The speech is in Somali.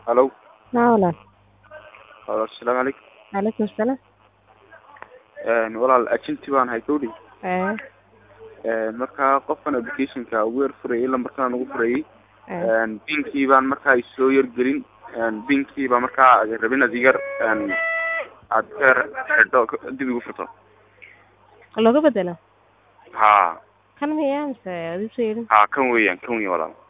Hello. Haa walaal. Walaal, Assalaamu calaykum. Calaykum salaam. Een walaal agenti baan ahay gawdhi. Ee Een markaa qofkan applicationka ugu yar furayay lambarkan ugu furayay. ee Een pinkii baan markaa isoo yar gelin. Een pinkii baa markaa rabin inaad igar een aad ka xidho dib igu furto. looga bedelo Haa. kan miyaa mise adii soo yeedhin Haa kan weeyaan kan weeyaan walaal.